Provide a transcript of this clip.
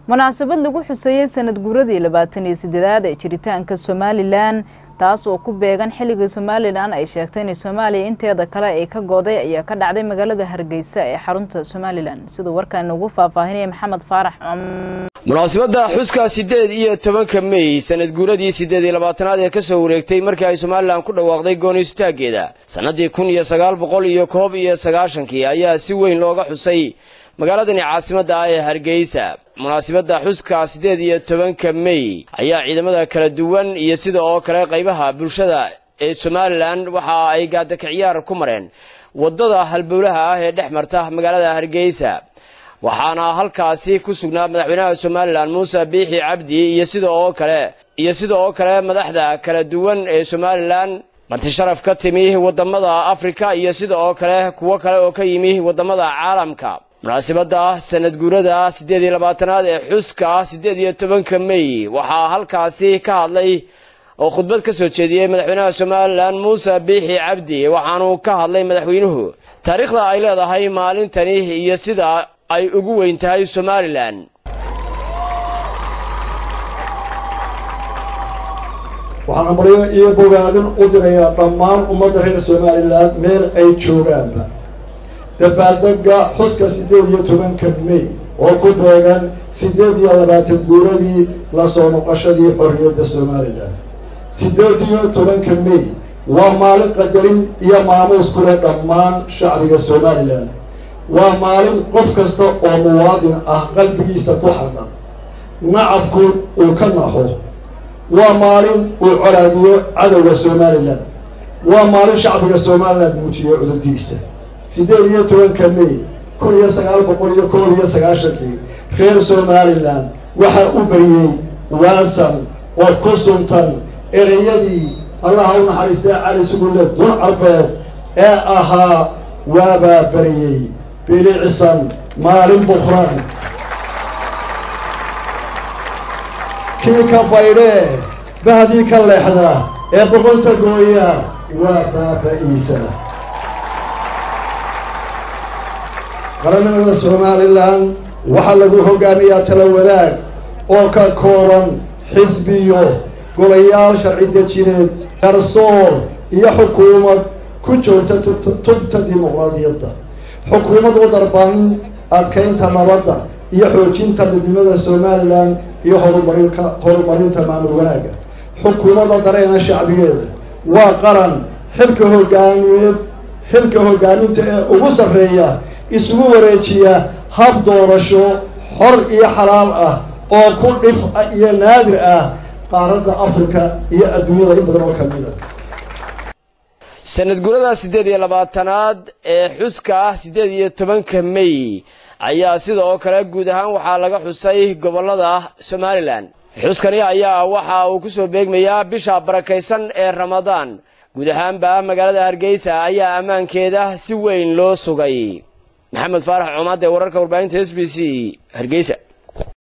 munaasabad lagu xuseeyey sanad guuradii labaatan iyo sideedaad ee jiritaanka somalilan taas oo ku beegan xilligii somalilan ay sheegtay inay soomaaliya inteeda kale ay ka gooday ayaa ka dhacday magaalada hargeysa ee xarunta somalilan siduu warkaan inagu faahfaahinaya maxamed faarax munaasabadda xuska siddeed iyo tobanka mey sanad guuradii siddeed iyo labaatanaad ee ka soo wareegtay markii ay somalilan ku dhawaaqday goonistaaggeeda sannadii kun iyo sagaal boqol iyo koob iyo sagaashankii ayaa si weyn looga xusay magaaladani caasimadda ah ee hargeysa munaasabadda xuska siddeed iyo tobanka mey ayaa ciidamada kala duwan iyo sida oo kale qaybaha bulshada ee somalilan waxa ay gaadakaciyaar ku mareen waddada halbowlaha ah ee dhex marta magaalada hargeysa waxaana halkaasi ku sugnaa madaxweynaha somalilan muuse biixi cabdi iyo sida oo kale iyo sida oo kale madaxda kala duwan ee somalilan marti sharaf ka timi waddamada afrika iyo sida oo kale kuwo kale oo ka yimi waddamada caalamka munaasabadda sanad guurada siddeed iyo labaatanaad ee xuska siddeed iyo tobanka mey waxaa halkaasi ka hadlay oo khudbad ka soo jeediyey madaxweynaha somalilan muuse biixi cabdi waxaanu ka hadlay madaxweynuhu taariikhda ay leedahay maalintani iyo sida ay ugu weyn tahay somalilan waxaan amaryo iyo bogaadin u dirayaa dhammaan ummadda reer somalilan meel ay joogaanba dabaaldega xuska siddeed iyo tobanka mey oo ku beegan siddeed iyo labaatan guuradii la soo noqoshadii xorriyadda somalilan siddeed iyo tobanka mey waa maalin qadarin iyo maamuus ku leh dhammaan shacbiga somalilan waa maalin qof kasta oo muwaadin ah qalbigiisa ku xadhan nacabku uu ka naxo waa maalin uu colaadiyo cadowga somalilan waa maalin shacbiga somalilan muujiyo cudurdiisa siddeed iyo tobanka mey kun iyo sagaal boqol iyo koob iyo sagaashankii reer somalilan waxaa u bariyey waasan oo ku suntan ereyadii allaha u naxariistay cali sugulle dun carbeed ee ahaa waabaa bariyey bilicsan maalin bukran kii ka baydhee bahdii ka leexda ee boqonta gooya waa baaba-iisa qarannimada somalilan waxaa lagu hogaamiyaa tala wadaag oo ka kooban xisbiyo golayaal sharci dejineed garsoor iyo xukuumad ku joogta tubta dimuqraadiyadda xukuumad u darban adkaynta nabadda iyo xoojinta midnimada somalilan iyo horumarinka horumarinta maamul wanaagga xukuumadda dareena shacbigeeda waa qaran xilka hogaamiyeed xilka hogaaminta ee ugu sarreeya isugu wareejiya hab doorasho xor iyo xalaal ah oo ku dhif iyo naadir ah qaaradda afrika iyo adduunyada in badan oo ka mid a sanad guurada siddeed iyo labaatanaad ee xuska ah siddeed iyo tobanka mey ayaa sida oo kale guud ahaan waxaa laga xusay gobollada somalilan xuskani ayaa waxa uu ku soo beegmayaa bisha barakaysan ee ramadaan guud ahaanba magaalada hargeysa ayaa ammaankeeda si weyn loo sugay maxamed faarax coomaad ee wararka warbaahinta s b c hargeysa